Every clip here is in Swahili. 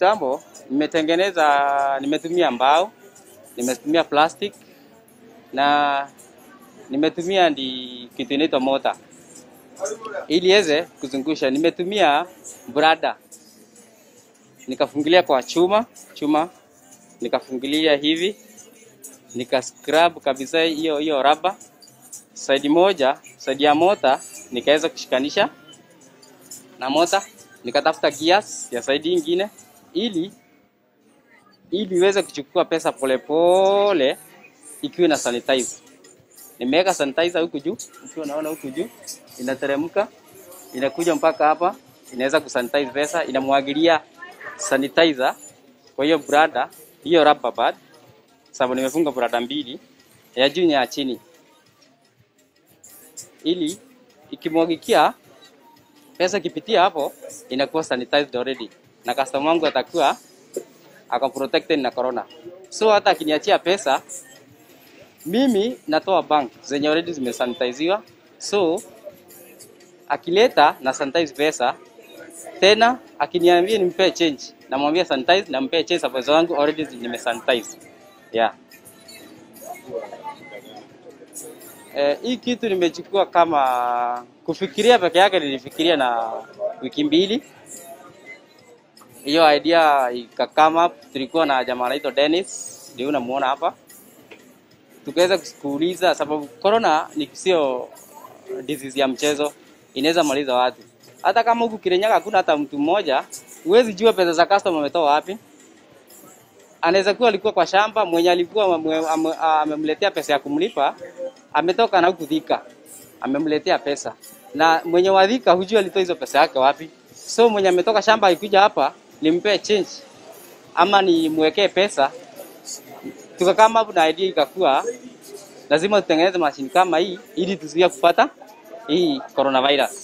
kitambo nimetengeneza, nimetumia mbao, nimetumia plastic na nimetumia ndi kitu inaitwa mota ili iweze kuzungusha. Nimetumia brada nikafungilia kwa chuma chuma, nikafungilia hivi, nika scrub kabisa hiyo hiyo raba side moja, side ya mota nikaweza kushikanisha na mota, nikatafuta gears ya side ingine ili ili iweze kuchukua pesa polepole ikiwa na sanitize. Nimeweka sanitizer huku juu, ukiwa unaona huku juu inateremka inakuja mpaka hapa, inaweza kusanitize pesa, inamwagilia sanitizer kwa hiyo brada, hiyo rubber band, sababu nimefunga brada mbili ya juu na ya chini, ili ikimwagikia pesa ikipitia hapo inakuwa sanitized already, na customer wangu atakuwa ako protected na corona. So hata akiniachia pesa mimi natoa bank zenye already zimesanitiziwa, so akileta na sanitize pesa tena, akiniambia nimpe change, namwambia sanitize, nampea change sababu pesa wangu already nimesanitize. Yeah. Eh, hii kitu nimechukua kama kufikiria peke yake, nilifikiria na wiki mbili. Hiyo idea ikakama up, tulikuwa na jamaa anaitwa Dennis, ndio unamuona hapa tukaweza kuuliza sababu corona ni sio disease ya mchezo, inaweza maliza watu. Hata kama huku Kirinyaga hakuna hata mtu mmoja, huwezi jua pesa za customer ametoa wapi. Anaweza kuwa alikuwa kwa shamba, mwenye alikuwa amemletea pesa ya kumlipa ametoka na huku Thika, amemletea pesa, na mwenye wa Thika hujua alitoa hizo pesa yake wapi. So mwenye ametoka shamba akikuja hapa nimpee change ama nimwekee pesa tukakama hapo na idea ikakuwa lazima tutengeneze mashini kama hii ili tuzuie kupata hii coronavirus.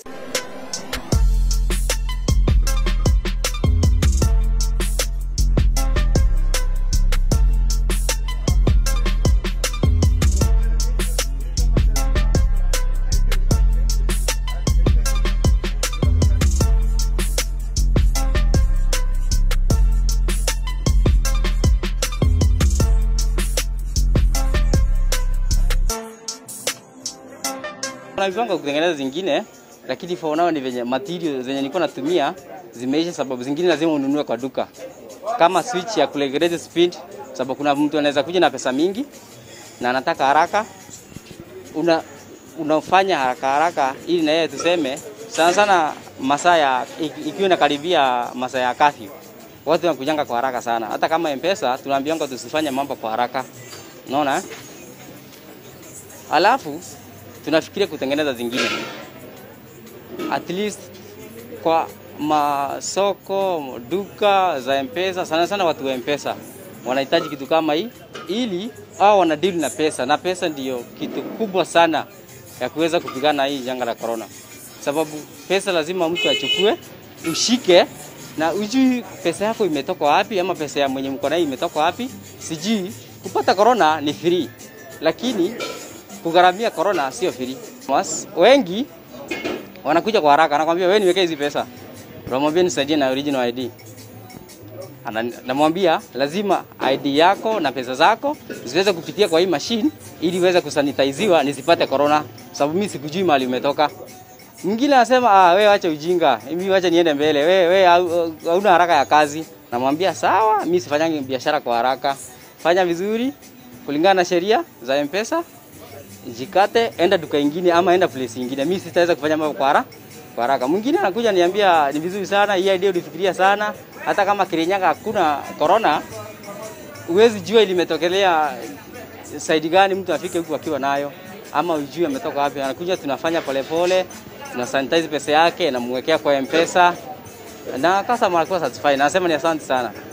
Kuna viwango kutengeneza zingine, lakini for now ni venye material zenye nilikuwa natumia zimeisha, sababu zingine lazima ununue kwa duka, kama switch ya kuregulate speed, sababu kuna mtu anaweza kuja na pesa mingi na anataka haraka, una unafanya haraka haraka, ili na yeye tuseme sana sana masaa ya ikiwa inakaribia masaa ya curfew, watu wanakujanga kwa haraka sana. Hata kama M-Pesa tunaambiwa tusifanye mambo kwa haraka, unaona. Alafu tunafikiria kutengeneza zingine at least kwa masoko, duka za M-Pesa. Sana sana watu wa M-Pesa wanahitaji kitu kama hii, ili au wana deal na pesa, na pesa ndiyo kitu kubwa sana ya kuweza kupigana na hii janga la corona, sababu pesa lazima mtu achukue, ushike na ujui pesa yako imetoka wapi, ama pesa ya mwenye mko nayo imetoka wapi. Sijui kupata corona ni free, lakini kugharamia corona sio free. Mas, wengi wanakuja kwa haraka, anakwambia wewe niwekee hizi pesa, unamwambia nisaidie na original ID. Namwambia lazima ID yako na pesa zako ziweze kupitia kwa hii machine ili iweze kusanitiziwa nisipate corona, sababu mimi sikujui mahali umetoka. Mwingine anasema ah, wewe acha ujinga, mimi acha niende mbele, wewe wewe hauna haraka ya kazi. Namwambia sawa, mimi sifanyangi biashara kwa haraka, fanya vizuri kulingana na sheria za M-Pesa jikate, enda duka ingine ama enda place ingine. Mimi sitaweza kufanya mambo kwa haraka kwa haraka. Mwingine anakuja niambia ni vizuri sana hii idea, ulifikiria sana. Hata kama Kirinyaga hakuna corona, uwezi jua limetokelea side gani, mtu afike huku akiwa nayo ama ujue ametoka wapi. Anakuja tunafanya polepole, tuna sanitize pesa yake, namwekea kwa M-Pesa na customer anakuwa satisfied. Nasema ni asante sana.